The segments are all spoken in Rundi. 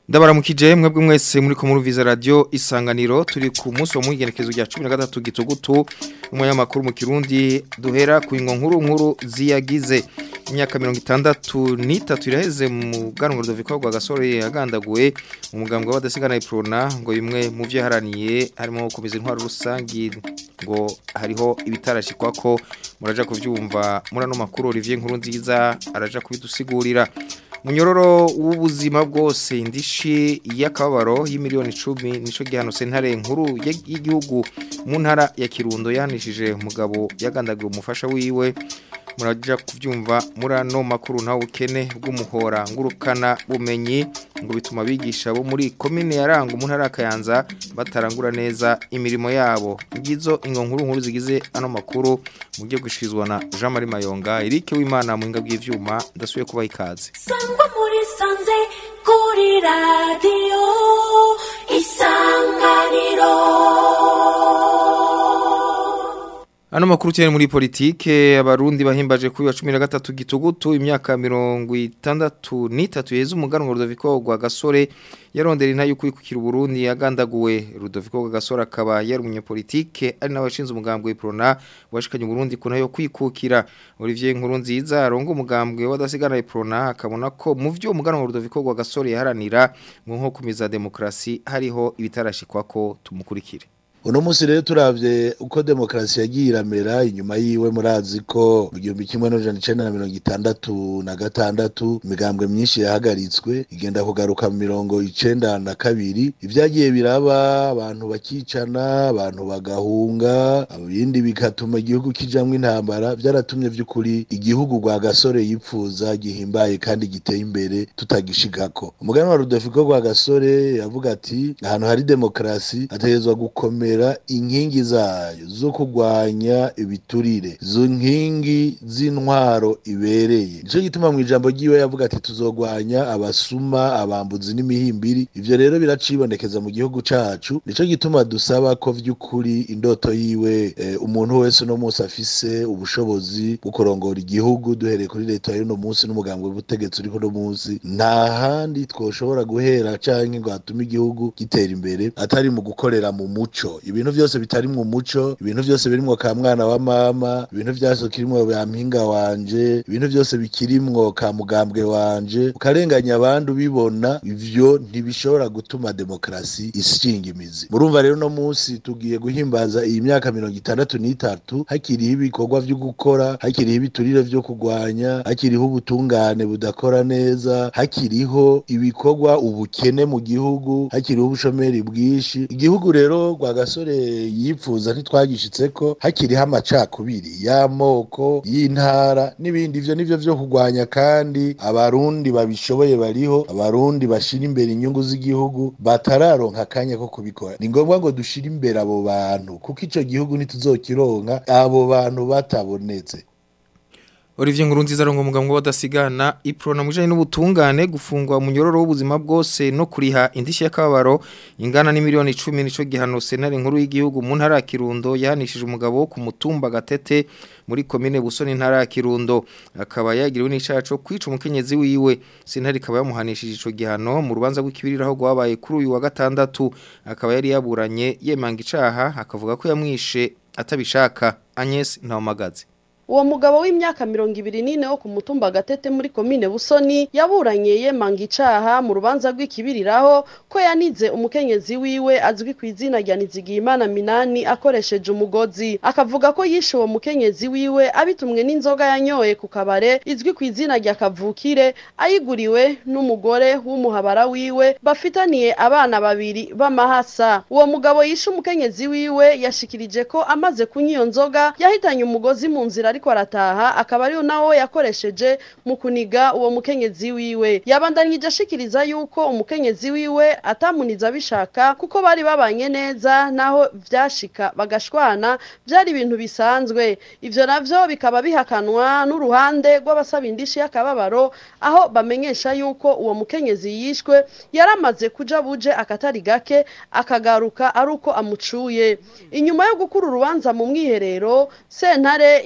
ndabaramukije mwebwe mwese muri ko muruviza radio isanganiro turi ku munsi wa mugenekezo rya 13 gitugutu umunyamakuru mu Kirundi duhera ku ingo nkuru nkuru ziyagize imyaka 63 iraheze mu ganwa Rudoviko rwa gasore yagandaguwe mu mugambwe w'abadasigana iprona ngo bimwe mu vyo haraniye harimo komeza intwaro rusangi ngo hariho ibitarashikwa ko muraja kuvyumva murano makuru Olivier nkuru nziza araja kubidusigurira munyororo w'ubuzima bwose indishi y'akababaro y'imiliyoni 10 nico gihano sentare nkuru y'igihugu mu ntara ya Kirundo yanishije umugabo yagandagiye umufasha wiwe muraja kuvyumva murano makuru ntawe ukene bw'umuhora ngurukana bumenyi ngo bituma bigisha bo muri commune yaranga mu ntara kayanza batarangura neza imirimo yabo ngizo ingo nkuru nkuru zigize ano makuru mujye gushizwa na Jean Marie Mayonga Eric w'Imana mu hinga bw'ivyuma ndasuye kubaha ikaze sangwa muri sanze kuri radio isanganiro Ano makuru cyane muri politike abarundi bahimbaje kuri wa 13 gitugutu imyaka 63 yeze umuganwa Rudoviko rwa gasore yarondera inta yuko ikukira Burundi yagandaguwe Rudoviko rwa gasore akaba yari umunyepolitike ari n'abashinze umugambwe Prona washikanye Burundi kuna yo kwikukira Olivier Nkurunziza arongo umugambwe wadasigana Prona akabona ko mu vyo umuganwa Rudoviko rwa gasore yaharanira mu nko kumiza demokrasi hariho ibitarashikwa ko tumukurikire uno munsi rero turavye uko demokarasi yagiye iramera inyuma yiwe murazi ko mu gihumbi kimwe n'amajana icenda na mirongo itandatu na gatandatu imigambwe myinshi yahagaritswe igenda kugaruka mu mirongo icenda na kabiri ivyagiye biraba abantu bakicana abantu bagahunga ibindi bigatuma igihugu kijamwo intambara vyaratumye vy'ukuri igihugu rwa gasore yipfuza gihimbaye kandi giteye imbere tutagishigako umuganwa rudoviko rwa gasore yavuga ati ahantu hari demokarasi hategerezwa gukomera gukomera inkingi zayo zo kurwanya ibiturire zo nkingi z'intwaro ibereye nico gituma mu ijambo ryiwe yavuga ati tuzogwanya abasuma abambuzi n'imihimbiri ivyo rero biracibonekeza mu gihugu cacu nico gituma dusaba ko vy'ukuri indoto yiwe eh, umuntu wese no munsi afise ubushobozi bwo kurongora igihugu duhereye kuri leta y'uno munsi n'umugambi w'ubutegetsi uriko no munsi nta handi twoshobora guhera canke ngo hatume igihugu gitera imbere atari mu gukorera mu muco ibintu byose bitari mu muco ibintu byose birimwo ka mwana wa mama ibintu byose kirimwo ya mpinga wanje ibintu byose bikirimwo ka mugambwe wanje ukarenganya abandi ubibona ivyo ntibishobora gutuma demokarasi ishinga imizi murumva rero no munsi tugiye guhimbaza iyi myaka mirongo itandatu n'itatu hakiriho ibikorwa vyo gukora hakiriho ibiturire vyo kurwanya hakiriho ubutungane budakora neza hakiriho ibikorwa ubukene mu gihugu hakiriho ubushomeri bwinshi igihugu rero rwa gasore yipfuza ntitwagishitseko hakiriho amacakubiri y'amoko y'intara n'ibindi ivyo nivyo vyo kurwanya kandi abarundi babishoboye bariho abarundi bashira imbere inyungu z'igihugu batararonka akanya ko kubikora ni ngombwa ngo dushire imbere abo bantu kuko ico gihugu ntituzokironka abo bantu batabonetse Olivier Nkurunziza arongo umugambwe w'adasigana iprona mujanye n'ubutungane gufungwa mu nyororo w'ubuzima bwose no kuriha indishi y'akababaro ingana ni miliyoni 10 nico gihano senare nkuru y'igihugu mu ntara ya Kirundo yahanishije umugabo ku mutumba gatete muri komine Busoni ntara ya Kirundo akaba yagiriwe n'icaha cyo kwica umukenyezi wiwe sentare ikaba yamuhanishije ico gihano mu rubanza rw'ikibiriraho gwabaye kuri uyu wa gatandatu akaba yari yaburanye yemanga icaha akavuga ko yamwishe atabishaka Agnes Ntawamagaze uwo mugabo w'imyaka mirongo ibiri n'ine wo ku mutumba gatete muri komine busoni yaburanye yemanga icaha mu rubanza rw'ikibiriraho ko yanize umukenyezi wiwe azwi ku izina rya nizigiyimana minani akoresheje umugozi akavuga ko yishe uwo mukenyezi wiwe abitumwe n'inzoga yanyoye ku kabare izwi ku izina rya kavukire ayiguriwe n'umugore w'umuhabara wiwe bafitaniye abana babiri b'amahasa uwo mugabo yishe umukenyezi wiwe yashikirije ko amaze kunywa iyo nzoga yahitanye umugozi mu nzira ariko arataha akaba ariyo nawo yakoresheje mu kuniga uwo mukenyezi wiwe yabandanije ashikiriza yuko umukenyezi wiwe atamuniza abishaka kuko bari babanye neza naho vyashika bagashwana vyari ibintu bisanzwe ivyo navyo bikaba bihakanwa n'uruhande rw'abasaba indishi y'akababaro aho bamenyesha yuko uwo mukenyezi yishwe yaramaze kuja buje akatari gake akagaruka ari uko amucuye inyuma yo gukura urubanza mu mwiherero sentare yahanishije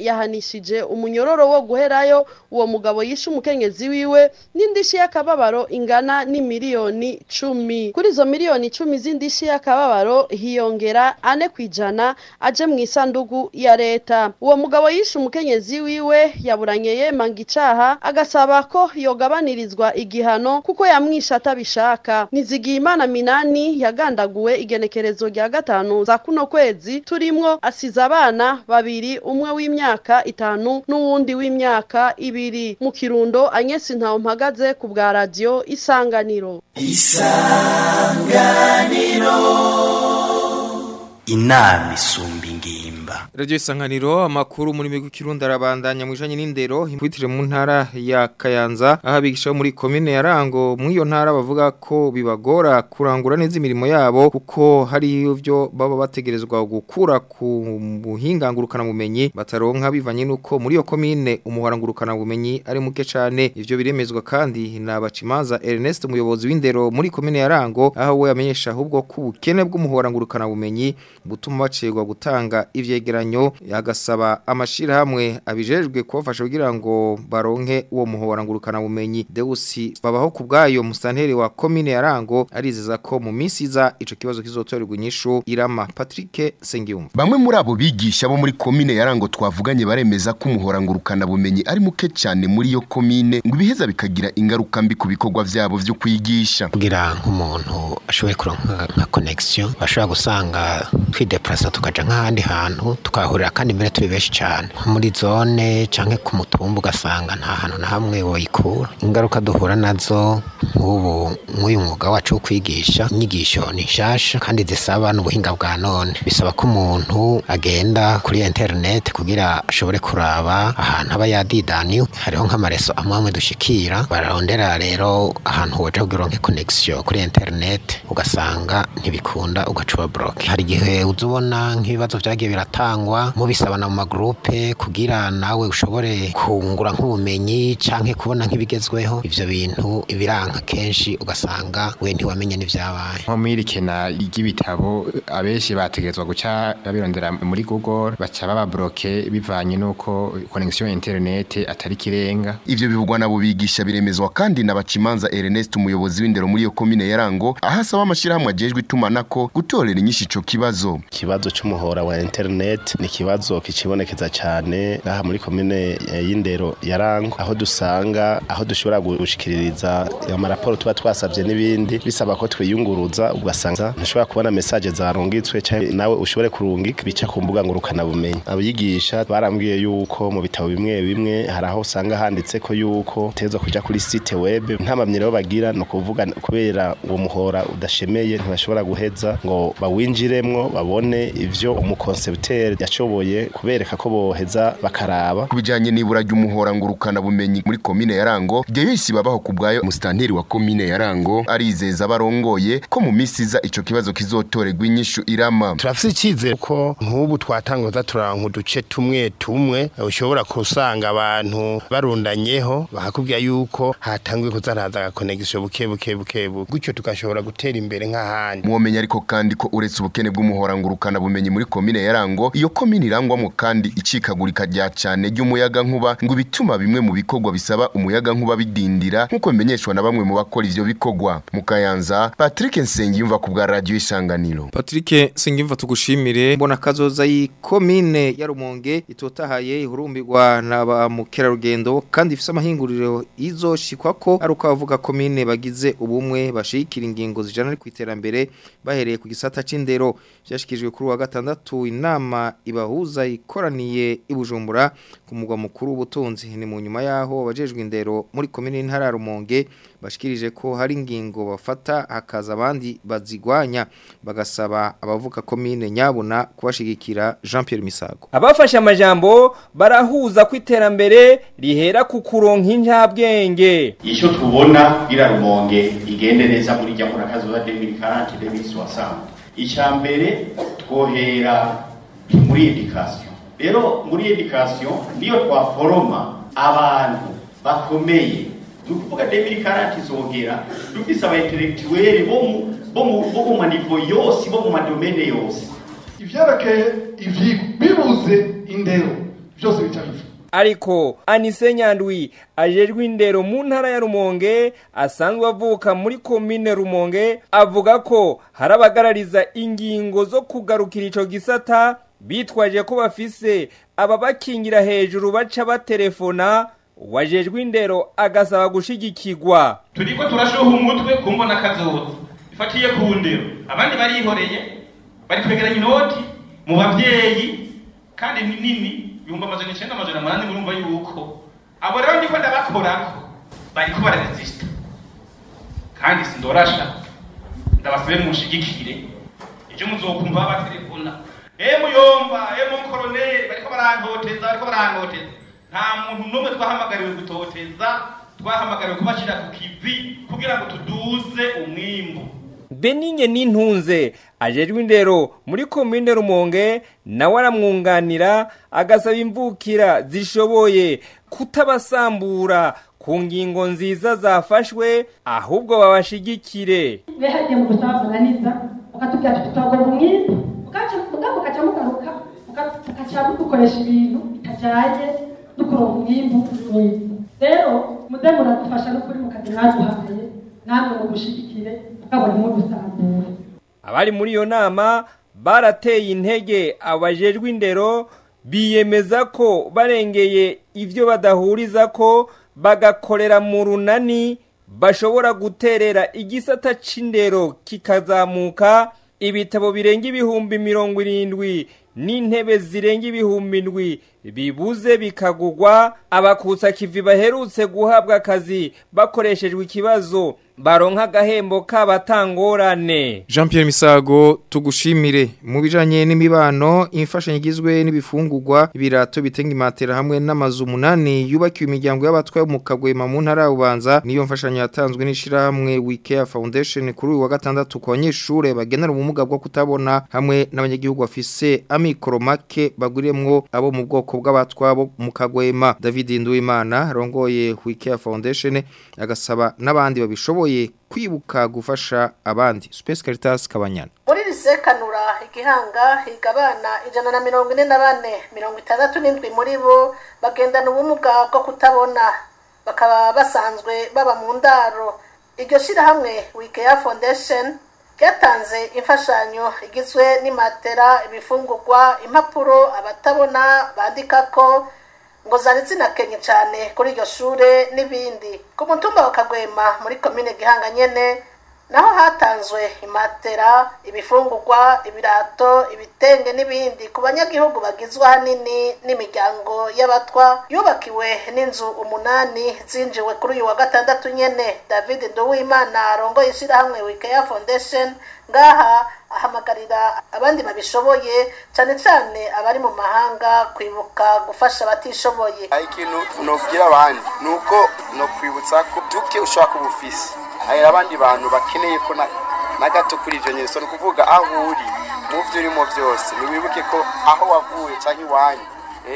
bahanishije umunyororo wo guherayo uwo mugabo yishe umukenyezi wiwe n'indishi y'akababaro ingana n'imiliyoni cumi kuri izo miliyoni cumi z'indishi y'akababaro hiyongera ane ku ijana aje mu isanduku ya leta uwo mugabo yishe umukenyezi wiwe yaburanye yemanga icaha agasaba ko yogabanirizwa igihano kuko yamwishe atabishaka nizigiyimana minani yagandaguwe igenekerezo rya gatanu za kuno kwezi turimwo asize abana babiri umwe w'imyaka itanu n'uwundi w'imyaka ibiri mu kirundo anyesi ntawe mpagaze ku bwa radiyo isanganiro inama isumba ingimba Radio Isanganiro amakuru muri migu kirundi arabandanya mwijanye n'indero impwitire mu ntara ya Kayanza aho abigisha bo muri commune ya Rango mu iyo ntara bavuga ko bibagora kurangura neza imirimo yabo kuko hari ivyo baba bategerezwa gukura ku buhingangurukana bumenyi bataronka bivanye nuko muri iyo commune umuharangurukana bumenyi ari muke cane ivyo biremezwa kandi na Bacimaza Ernest umuyobozi w'indero muri commune ya Rango aho we yamenyesha ahubwo ko ubukene bw'umuharangurukana bumenyi butuma bacegwa gutanga ivyegeranyo yagasaba amashirahamwe abijejwe kubafasha kugira ngo baronke uwo muhora ngurukana bumenyi Deusi babaho kubgayo musanteri wa commune ya Rango arizeza ko mu minsi iza ico kibazo kizotorerwa inyishu Irama Patrick Sengiyumva Bamwe muri abo bigisha bo muri komine ya Rango twavuganye baremeza ko umuhora ngurukana bumenyi ari muke cyane muri iyo komine ngo ibiheza bikagira ingaruka mbi ku bikorwa vyabo vyo kwigisha. kugira nk'umuntu ashoboye kuronka nka connection bashobora gusanga twideplasa tukaja nk'ahandi hantu tukahurira kandi mbere turi benshi cyane nko muri zone canke ku mutumba ugasanga nta hantu na hamwe woyikura ingaruka duhura nazo nk'ubu nk'uyu mwuga wacu wo kwigisha inyigisho ni nshasha kandi zisaba n'ubuhinga bwa none bisaba ko umuntu agenda kuri internet kugira ashobore kuraba ahantu aba yadidaniwe hariho nk'amareso amwe amwe dushikira bararondera rero ahantu woja kugira uronke connection kuri internet ugasanga ntibikunda ugaca uba block hari igihe uza ubona nk'ibibazo vyagiye biratangwa mubisabana mu magrupe kugira nawe ushobore kungura nk'ubumenyi canke kubona nk'ibigezweho ivyo bintu ibiranka kenshi ugasanga we ntiwamenye n'ivyabaye nko mwirikena ry'ibitabo abenshi bategerezwa guca babirondera muri google baca bababloke bivanye n'uko connection internet atari kirenga Ivyo bivugwa nabo bigisha biremezwa kandi na Bacimanza Ernest umuyobozi w'indero muri iyo komine ya Rango aho asaba amashirahamwe ajejwe itumanako gutorera inyishu ico kibazo. ikibazo cy'umuhora wa internet ni ikibazo kicibonekeza cyane ngaha muri komine eh, y'indero ya Rango aho dusanga aho dushobora gushikiririza amaraporo tuba twasabye n'ibindi bisaba ko twiyunguruza ugasanga ntushobora kubona message zarungitswe cyangwa nawe ushobore kurungika bica ku mbuga ngurukana bumenyi abigisha barambwiye yuko mu bitabo bimwe bimwe hari aho usanga handitse ko yuko teza kuja kuri site web nta mamyiro bagira no kuvuga kubera uwo muhora udashemeye ntibashobora guheza ngo bawinjiremwo babone ivyo umukonsepteri yashoboye kubereka ko boheza bakaraba Kubijanye n'ibura ry'umuhora ngurukana bumenyi muri komine ya Rango, Deyoisi babaho kubgayo mustanteri wa komine ya Rango arizeza barongoye ko mu misi iza ico kibazo kizotorerwa inyishu irama. turafise icyizere ko nk'ubu twatanguza turanka uduce tumwe tumwe ushobora kusanga abantu barundanyeho bakakubwira yuko hatanguye kuzaraza agakonegisiyo buke buke buke buke gutyo tugashobora gutera imbere nk'ahandi Mwomenya ariko kandi ko uretse ubukene bw'umuhora ngurukana bumenyi muri komine ya Rango, iyo komine irangwamo kandi icikagurika rya cane ry'umuyaga nkuba ngo bituma bimwe mu bikorwa bisaba umuyaga nkuba bidindira nkuko bimenyeshwa na bamwe mu bakora ivyo bikorwa. Mu Kayanza, Patrick Nsengiyumva ku bwa radio Isanganiro. Patrick Singimva tugushimire mbona kazoza yikomine ya Rumonge itotahaye ihurumbirwa na ba mukerarugendo kandi ifise amahinguriro izoshikwa ko ari uko avuga komine bagize ubumwe bashikira ingingo zijana ari kwiterambere bahereye ku gisata c'indero byashikijwe kuri wa gatandatu inama ibahuza ikoraniye ibujumbura ku mugwa mukuru w'ubutunzi ni mu nyuma yaho abajejwe indero muri komine y'intara ya Rumonge bashikirije ko hari ingingo bafata hakaza abandi bazigwanya bagasaba abavuka komine nyabuna kubashigikira Jean Pierre Misago abafashe amajambo barahuza ko iterambere rihera ku kuronka injabwenge icyo tubona kugira rumonge igende neza muri jya muri akazuba 2040 2060 icya mbere twohera muri education rero muri education niyo twaforoma abantu bakomeye ni ukuvuga 2040 izongera dufise aba intellectuel bo mu bo mu bo mu manivo yose bo mu madomene yose ivyerekeye ivyigwa bibuze indero byose bica biva ariko Anise Nyandwi ajejwe indero mu ntara ya Rumonge asanzwe avuka muri komine Rumonge avuga ko hari abagarariza ingingo zo kugarukira ico gisata bitwaje ko bafise ababakingira hejuru baca batelefona wajejwe indero agasaba gushigikirwa turiko turashoha umutwe ku mbona kazoza ifatiye ku ndero abandi barihoreye bari kwegeranya inoti mu bavyeyi kandi ni nini ibihumbi amajana icenda amajana umunani murumva yuko abo rero ndiko ndabakorako bariko bararesista kandi sindorasha ndabasube mushigikire ejo muzokumva babatelefona e muyomba e monkoroneri bariko barantoteza bariko barantoteza nta muntu n'umwe twahamagariwe gutoteza twahamagariwe kubashira ku kivi kugira ngo tuduze umwimbu Beninye n'intunze ajejwe indero muri komine Rumonge nawe aramwunganira agasaba imvukira zishoboye kutabasambura ku ngingo nziza zafashwe ahubwo babashigikire hagiye mu gusabananiza ukatubwira tuti turagomba umwimbu mugabo ukaca mugaruka ukaca dukoresha ibintu bitajyanye no kuronka umwimbu mwiza rero muze muradufasha n'ukuri mukazi mwaduhaye namwe mu gushigikire mugabo ntimudusambure abari muri iyo nama barateye intege abajejwe indero biyemeza ko barengeye ibyo badahuriza ko bagakorera mu runani bashobora guterera igisata c'indero kikazamuka ibitabo birenga ibihumbi mirongo irindwi n'intebe zirenga ibihumbi indwi bibuze bikagugwa abakutsa kivi baherutse guhabwa akazi bakoreshejwe ikibazo baronka agahembo k'abatangorane Jean Pierre Misago tugushimire mu bijanye n'imibano imfashanyo igizwe n'ibifungurwa ibirato bitenga imatera hamwe n'amazu munani yubakiwe imiryango y'abatwaye mu kagwema mu ntara y'ubanza niyo mfashanyo yatanzwe n'ishira hamwe Wikea Foundation kuri uyu wa gatandatu ku banyeshure bagenera ubumuga bwo kutabona hamwe n'abanyagihugu bafise amikoro make baguriyemwo abo mu bwoko bw'abatwabo mu kagwema David Nduwimana rongoye Wikea Foundation agasaba n'abandi babishoboye kwibuka gufasha abandi Space Caritas Kabanyana muri risekanura igihanga higa abana ijana na mirongo ine na bane mirongo itandatu n'indwi muri bo bagendana ubumuga bwo kutabona bakaba basanzwe baba mu ndaro iryo shyirahamwe wikeya foundation ryatanze imfashanyo igizwe n'imatera ibifungurwa impapuro abatabona bandikako ngo zari zinakenye cyane kuri iryo shure n'ibindi ku mutumba wa kagwema muri komine gihanga nyene naho hatanzwe imatera ibifungurwa ibirato ibitenge n'ibindi ku banyagihugu bagizwe ahanini n'imiryango y'abatwa yubakiwe n'inzu umunani zinjiwe kuri uyu wa gatandatu nyene david nduwimana arongoye ishyirahamwe wikeya foundation ngaha ahamagarira abandi babishoboye cyane cyane abari mu mahanga kwibuka gufasha abatishoboye hari ikintu nobwira abandi ni uko no kwibutsa ko duke ushobora kuba ufise hari abandi bantu bakeneye ko na na gato kuri ibyo nyine ni ukuvuga aho uri mu byo urimo byose ntiwibuke ko aho wavuye cyangwa iwanyu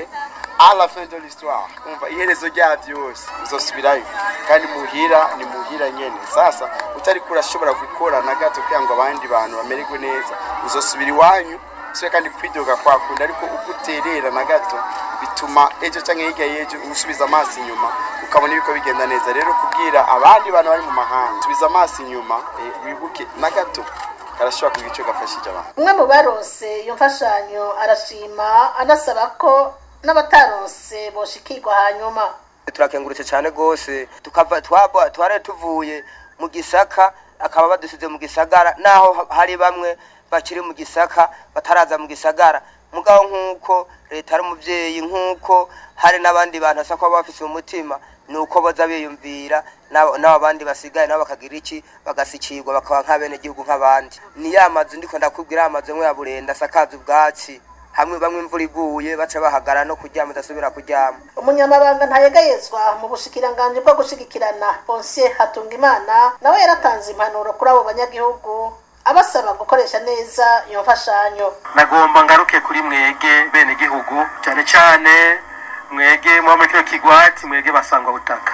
a la fin de l'histoire umva iherezo rya byose uzosubirayo kandi muhira ni muhira nyene sasa utari kurashobora gukora na gato kugira ngo abandi bantu bamererwe neza uzosubira iwanyu sio kandi kwidoga kwakunda ariko uko uterera na gato bituma ejo cyangwa hirya y'ejo usubiza amaso inyuma ukabona ibiko bigenda neza rero kubwira abandi bantu bari mu mahanga subiza amaso inyuma eh, wibuke na gato karashobora kugira icyo gafashije abantu umwe mu baronse iyo mfashanyo arashima anasaba ko n'abataronse boshikirwa hanyuma turakengurutse cyane rwose tukava twaba twari tuvuye mu gisaka akaba badusize mu gisagara naho hari bamwe bakiri mu gisaka bataraza mu gisagara mugabo nk'uko leta ari umubyeyi nk'uko hari n'abandi bantu basa kuba bafise umutima ni uko baza biyumvira n'abo bandi basigaye nabo bakagira iki bagasikirwa bakaba nk'abenegihugu nk'abandi ni ya mazu ndiko ndakubwira ya mazu amwe ya burenda asakaza ubwatsi hamwe bamwe imvura iguye baca bahagara no kuryama udasubira kuryama umunyamabanga ntayegayezwa mu bushikiranganji bwo gushigikirana ponsiye hatungimana nawe yaratanze impanuro kuri abo banyagihugu abasaba gukoresha neza iyo mfashanyo nagomba ngaruke kuri mwege bene gihugu cyane cyane mwege muba muri kino kigwati mwege basangwa butaka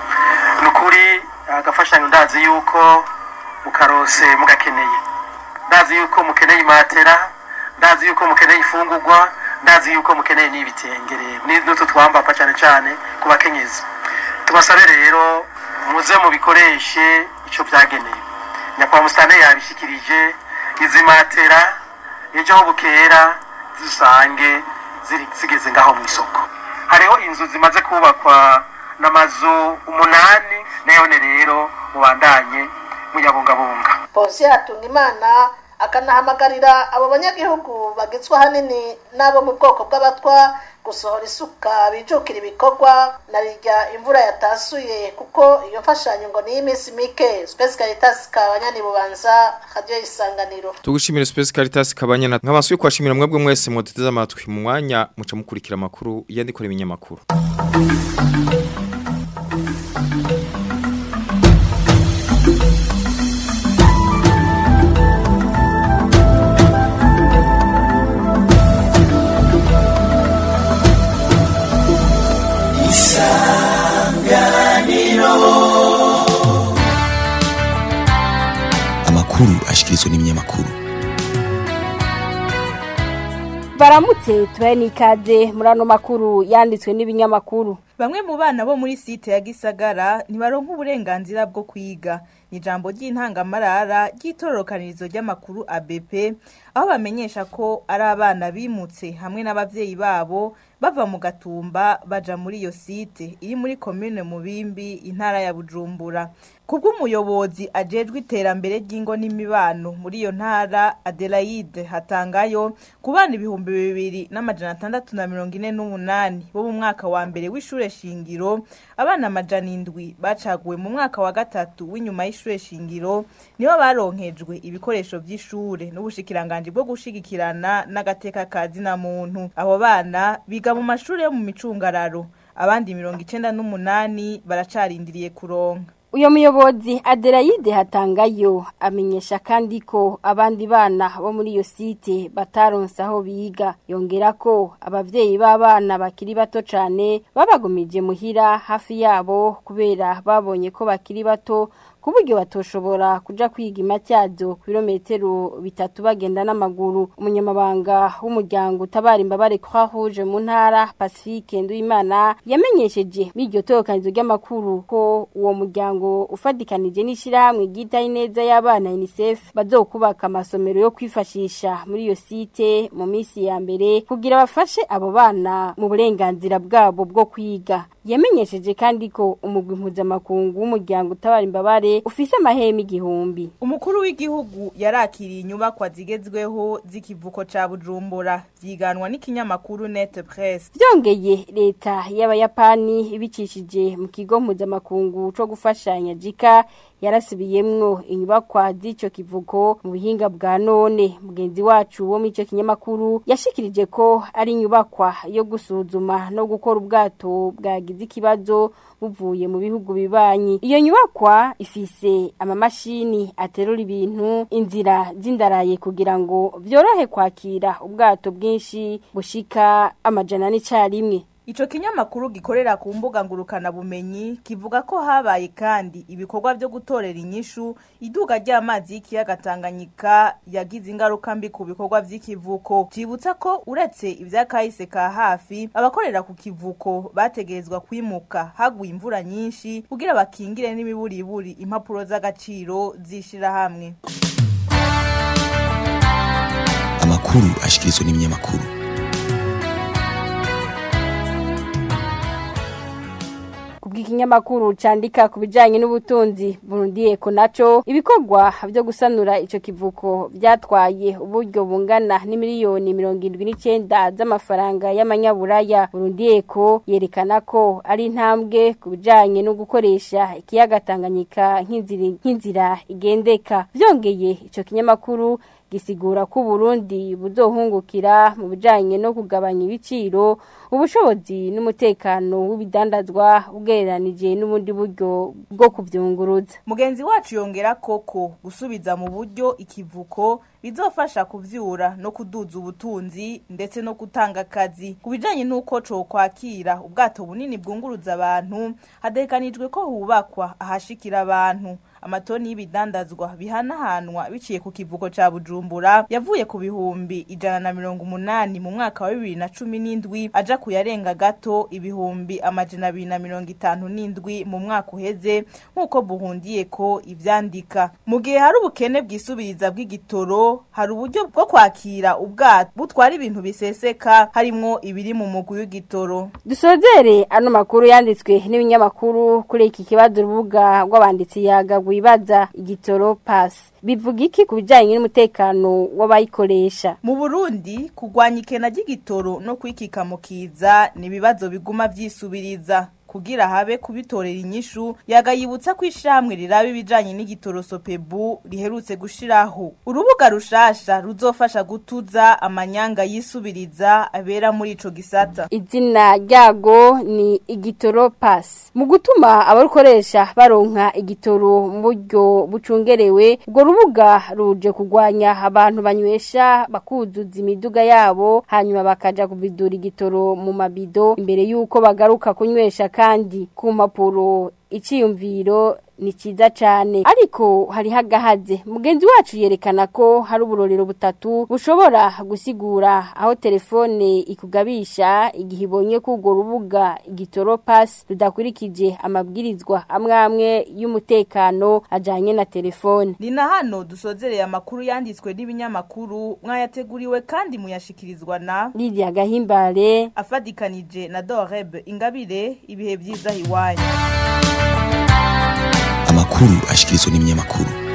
ni ukuri agafashanyo ndazi yuko mukarose mugakeneye ndazi yuko mukeneye imatera ndazi yuko mukeneye ifungurwa ndazi yuko mukeneye n'ibitenge rero ni- n'utu twambapa cyane cyane ku bakenyezi tubasabe rero muze mubikoreshe icyo byagenewe nyakubahwa musitani yabishyikirije izi matera ejo aho bukera zisange ziri- zigeze ngaho mu isoko hariho inzu zimaze kubakwa n'amazu umunani nayone rero mubandanye muyabungabunga polisi yatunga imana akanahamagarira abo banyagihugu bagizwe ahanini n'abo mu bwoko bw'abatwa gusohora isuka bijukira ibikorwa na rirya imvura yatasuye kuko iyo mfashanyo ngo ni iy'iminsi mike spesi caritas kabanyani bubanza radiyo isanganiro Tugushimira Space Caritas kabanyana nk'abasuye kwashimira mwebwe mwese muteze amatwi mu mwanya muca mukurikira amakuru yandikora ibinyamakuru amakuru ashikirizwa n'ibinyamakuru baramutse tubaye n'ikaze muri ano makuru yanditswe n'ibinyamakuru Bamwe mu bana bo muri site ya Gisagara ntibaronka uburenganzira bwo kwiga. Ni ijambo ry'intangamarara ry'itororokanirizo ry'amakuru ABP aho bamenyesha ko ari abana bimutse hamwe n'abavyeyi babo bava mu gatumba baja muri iyo site iri muri commune Mubimbi intara ya Bujumbura. Kubw'umuyobozi ajejwe iterambere ry'ingo n'imibano muri iyo ntara Adelaide Hatangayo ku bana ibihumbi bibiri n'amajana atandatu na mirongo ine n'umunani bo mu mwaka wa mbere w'ishure shingiro abana amajana indwi bacaguwe mu mwaka wa gatatu w'inyuma y'ishure shingiro nibo baronkejwe ibikoresho vy'ishure n'ubushikiranganji bwo gushigikirana n'agateka ka zina muntu abo bana biga mu mashure yo mu micungararo abandi mirongo icenda n'umunani baracarindiriye kuronka uyo muyobozi Adelaide Hatangayo amenyesha kandi ko abandi bana bo muri iyo site bataronse aho biga yongera ko abavyeyi b'abana bakiri bato cane babagumije muhira hafi yabo kubera babonye ko bakiri bato ku buryo batoshobora kuja kwiga imatyazo ku birometero bitatu bagenda n'amaguru umunyamabanga w'umuryango utabara imbabare Croix Rouge mu ntara Pacifique Nduimana yamenyesheje biryo torokanizo ry'amakuru ko uwo muryango ufadikanije n'ishirahamwe ryita ineza y'abana UNICEF bazokubaka amasomero yo kwifashisha muri iyo site mu minsi ya mbere kugira bafashe abo bana mu burenganzira bwabo bwo kwiga yamenyesheje kandi ko umugwi mpuzamakungu w'umuryango utabara imbabare ufise amahema igihumbi umukuru w'igihugu yarakiriye inyubakwa zigezweho z'ikivuko ca Bujumbura vyiganwa n'ikinyamakuru Net Press byongeye leta y'abayapani ibicishije mu kigo mpuzamakungu co gufashanya jika yarasubiyemwo inyubakwa z'ico kivuko mu buhinga bwa none mugenzi wacu wo muri ico kinyamakuru yashikirije ko ari inyubakwa yo gusuzuma no gukora ubwato bwagize ikibazo buvuye mu bihugu bibanyi iyo nyubakwa ifise amamashini aterura ibintu inzira z'indaraye kugira ngo vyorohe kwakira ubwato bwinshi bushika amajana n'icarimwe Ico kinyamakuru gikorera ku mbuga ngurukana bumenyi kivuga ko habaye kandi ibikorwa byo gutorera inyishu iduga ry'amazi y'ikiyaga Tanganyika yagize ingaruka mbi ku bikorwa vy'ikivuko cibutsa ko uretse ivyakahise ka hafi abakorera ku kivuko bategerezwa kwimuka haguye imvura nyinshi kugira bakingire n'imiburiburi impapuro z'agaciro zishira hamwe amakuru ashikirizwa n'ibinyamakuru kubw'ikinyamakuru candika ku bijanye n'ubutunzi Burundi Eko naco ibikorwa byo gusanura ico kivuko byatwaye uburyo bungana n'imiliyoni 79 z'amafaranga y'amanyaburaya Burundi Eko yerekana ko ari intambwe ku bijanye no gukoresha ikiyaga Tanganyika nk'inzira nk'inzira igendeka byongeye ico kinyamakuru gisigura ko Burundi buzohungukira mu bijanye no kugabanya ibiciro ubushobozi n'umutekano w'ibidandazwa ugereranije n'ubundi buryo bwo kuvyunguruza mugenzi wacu yongera koko gusubiza mu buryo ikivuko bizofasha kuvyura no kuduza ubutunzi ndetse no gutanga akazi ku bijanye n'uko co kwakira ubwato bunini bwunguruza abantu hadekanijwe ko hubakwa ahashikira abantu amatoni y'ibidandazwa bihanahanwa biciye ku kivuko ca Bujumbura yavuye ku bihumbi ijana na mirongo umunani mu mwaka wa bibiri na cumi n'indwi aja kuyarenga gato ibihumbi amajana abiri na mirongo itanu n'indwi mu mwaka uheze nk'uko buhundiye ko ivyandika mu gihe hari ubukene bwisubiriza bw'igitoro hari uburyo bwo kwakira ubwato butwara ibintu biseseka harimwo ibiri mu mugwi w'igitoro dusozere ano makuru yanditswe n'ibinyamakuru kuri iki kibazo urubuga rw'abanditsi yaga wibaza igitoro pasi bivuga iki ku bijyanye n'umutekano w'abayikoresha mu burundi kurwanya ikena ry'igitoro no kwikika mu kiza ni ibibazo biguma vyisubiriza kugira habe kubitorera inyishu yagayibutsa ko ishamwe riraba ibijanye n'igitoro sopebu riherutse gushiraho urubuga rushasha ruzofasha gutuza amanyanga yisubiriza abera muri ico gisata izina ryago ni igitoro pass mu gutuma abarukoresha baronka igitoro mu buryo bucungerewe ubwo rubuga ruje kugwanya abantu banywesha bakuzuza imiduga yabo hanyuma bakaja kuvidura igitoro mu mabido imbere yuko bagaruka kunywesha kandi ku mpapuro iciyumviro ni cyiza cyane ariko hari hagahaze mugenzi wacu yerekana ko hari uburorero butatu bushobora gusigura aho telefone ikugabisha igihe ibonye ko urwo rubuga igitoro pasi rudakurikije amabwirizwa amwe amwe y'umutekano ajyanye na telefone ni na hano dusozereye amakuru yanditswe n'ibinyamakuru mwayateguriwe kandi muyashikirizwa na Lydia Gahimbare afadikanije na Doreb Ingabire ibihe byiza hiwanyu amakuru ashikirizwa n'ibinyamakuru